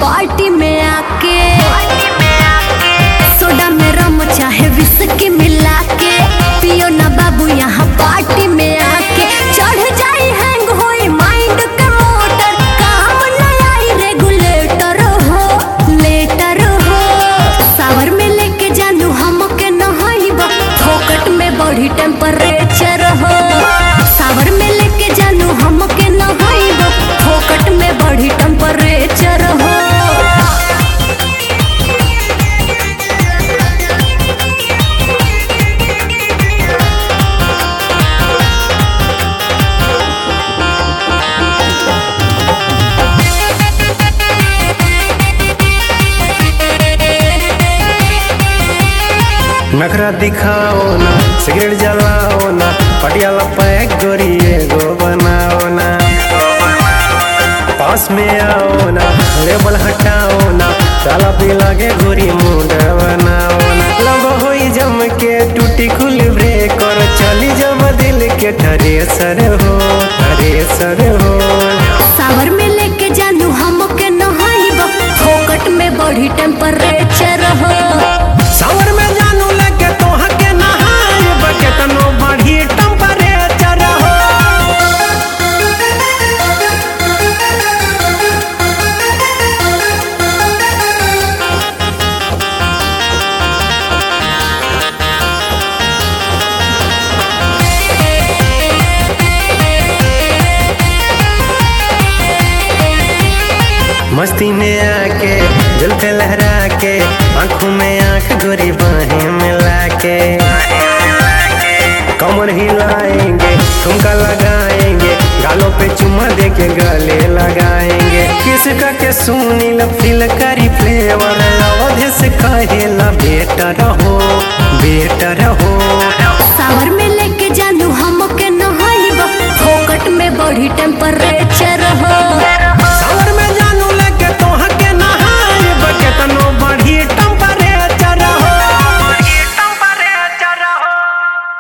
party में आके soda में रम चाहे विस्की मिला के पियो ना बाबू यहाँ पार्टी में आके चढ़ जाई हैंग होई माइंड के मोटर काम न आई रेगुलेटर हो लेटर हो सावर में लेके जानू हमके नहाइबा फोकट में बढ़ी टेम्परेचर हो सावर में लेके जानू हमके नहाइबा फोकट में बढ़ी टेम्परेचर हो नखरा दिखाओ ना सिगरेट जलाओ ना पटियाला पैक गोरिए गो बनाओ ना पास में आओ ना लेबल हटाओ ना ताला पे लागे गोरी मुंड बनाओ ना लब होई जम के टूटी खुल ब्रेक और चली जब दिल के ठरे सर हो ठरे सर हो सावर में लेके जानू हमके नहाइबा फोकट में बढ़ी टेम्परेचर हो सावर में जानू लगे तो हके नहाए बके तनो बढ़ी टेम्परेचर हो मस्ती में आके जुल्फे लहरा के आंखों में आंख गोरी बाहें मिला के कमर हिलाएंगे ठुमका लगाएंगे गालों पे चुम्मा दे के गले लगाएंगे किसका के सुनी फील करी फ्लेवर अवधि से कहेला बेटर हो बेटर हो सावर में लेके जानू हमके नहाइबा फोकट में बढ़ी टेम्परेचर